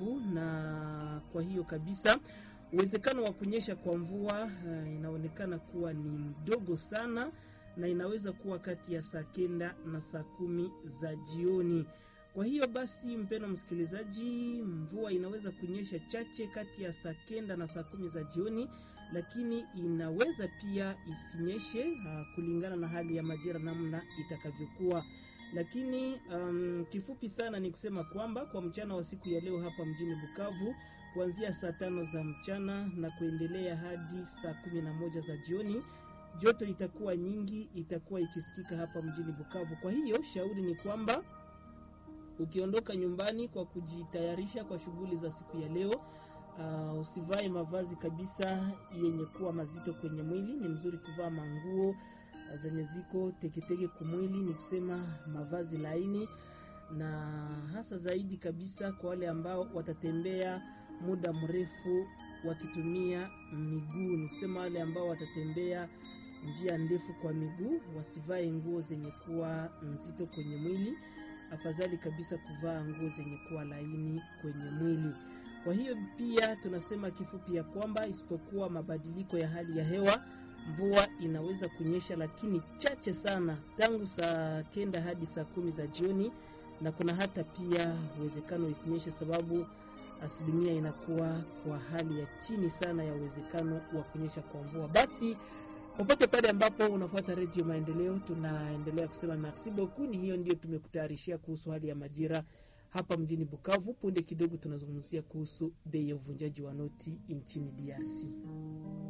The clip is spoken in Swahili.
Bukavu, na kwa hiyo kabisa uwezekano wa kunyesha kwa mvua uh, inaonekana kuwa ni mdogo sana, na inaweza kuwa kati ya saa kenda na saa kumi za jioni. Kwa hiyo basi, mpendwa msikilizaji, mvua inaweza kunyesha chache kati ya saa kenda na saa kumi za jioni, lakini inaweza pia isinyeshe uh, kulingana na hali ya majira namna itakavyokuwa. Lakini um, kifupi sana ni kusema kwamba kwa mchana wa siku ya leo hapa mjini Bukavu kuanzia saa tano za mchana na kuendelea hadi saa kumi na moja za jioni joto itakuwa nyingi, itakuwa ikisikika hapa mjini Bukavu. Kwa hiyo shauri ni kwamba ukiondoka nyumbani kwa kujitayarisha kwa shughuli za siku ya leo, uh, usivae mavazi kabisa yenye kuwa mazito kwenye mwili. Ni mzuri kuvaa manguo uh, zenye ziko teketeke kumwili, ni kusema mavazi laini, na hasa zaidi kabisa kwa wale ambao watatembea muda mrefu wakitumia miguu, ni kusema wale ambao watatembea njia ndefu kwa miguu wasivae nguo zenye kuwa nzito kwenye mwili. Afadhali kabisa kuvaa nguo zenye kuwa laini kwenye mwili. Kwa hiyo pia tunasema kifupi ya kwamba isipokuwa mabadiliko ya hali ya hewa, mvua inaweza kunyesha, lakini chache sana, tangu saa kenda hadi saa kumi za jioni, na kuna hata pia uwezekano isinyeshe, sababu asilimia inakuwa kwa hali ya chini sana ya uwezekano wa kunyesha kwa mvua. Basi popote pale ambapo unafuata redio Maendeleo, tunaendelea kusema merci beaucoup. Ni hiyo ndio tumekutayarishia kuhusu hali ya majira hapa mjini Bukavu. Punde kidogo tunazungumzia kuhusu bei ya uvunjaji wa noti nchini DRC.